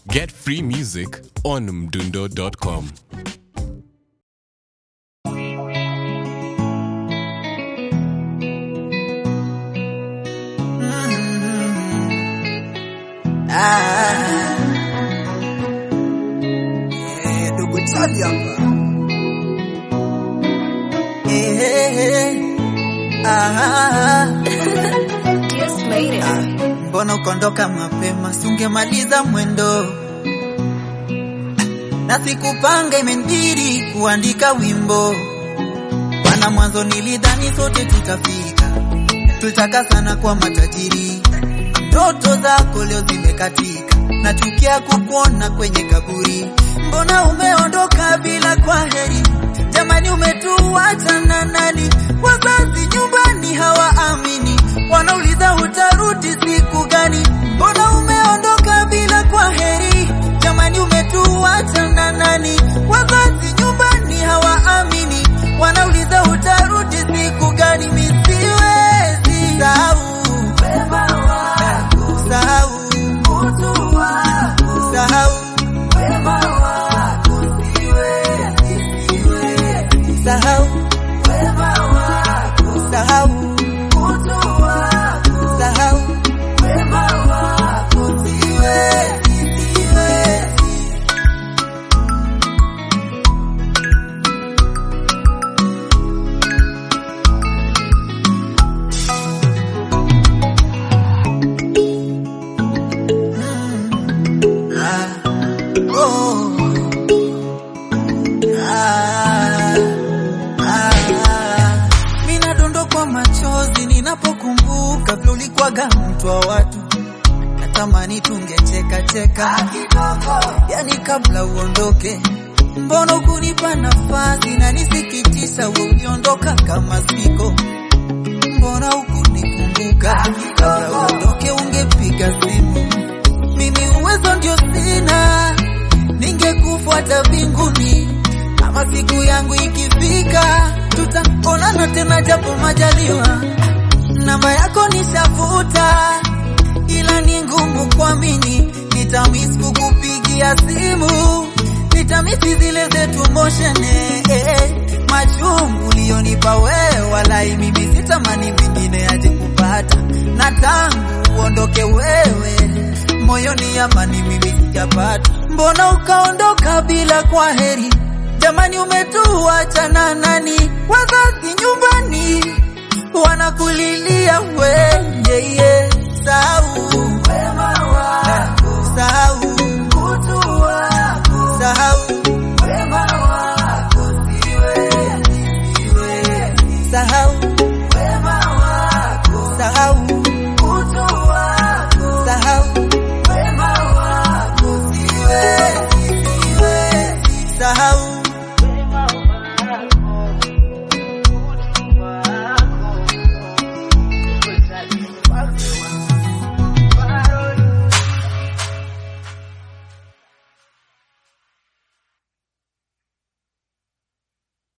Get free music on mdundo.com. Ndugu Chali hapa. Eh, eh, eh. Ah, Just made it. ah. Mbona ukondoka mapema, si ungemaliza mwendo? Na sikupanga imenibidi kuandika wimbo. Bwana, mwanzo nilidhani sote tutafika, tulitaka sana kwa matajiri. Ndoto zako leo zimekatika, nachukia kukuona kwenye kaburi. Mbona umeondoka bila kwaheri? Jamani, umetuacha na nani? Wazazi nyumbani hawaamini, wanauliza utarudi siku gani? Mbona umeondoka bila kwaheri? Jamani, umetuacha na nani? Wazazi nyumbani hawaamini, wanauliza utarudi siku gani? Mimi siwezi sahau wema wako, sahau utu wako, sahau wema wako, siwezi, siwezi sahau wema wako, sahau utu wako, sahau wema wako, siwezi, siwezi Ah, oh, ah, ah. Mina dondokwa machozi ninapokumbuka vile ulikwaga mtu wa watu, natamani tungecheka cheka yani kabla uondoke. Mbona ukunipa nafasi na nisikitisha, we uliondoka kama siko mbona ukunikumbuka kabla uondoke, ungepiga simu mimi uwezo ndio sina, ningekufuata mbinguni. Kama siku yangu ikifika, tutaonana tena japo majaliwa. Namba yako nishafuta, ila ni ngumu kuamini. Nitamisi kukupigia simu, nitamisi zile zetu motion eh, eh. Machungu ulionipa wewe, walai mimi sitamani mwingine aje kupata, na tangu uondoke wewe moyoni amani mimi sijapata. Mbona ukaondoka bila kwaheri? Jamani, umetuacha na nani? Wazazi nyumbani wanakulilia we, yeah, yeah. Sahau wema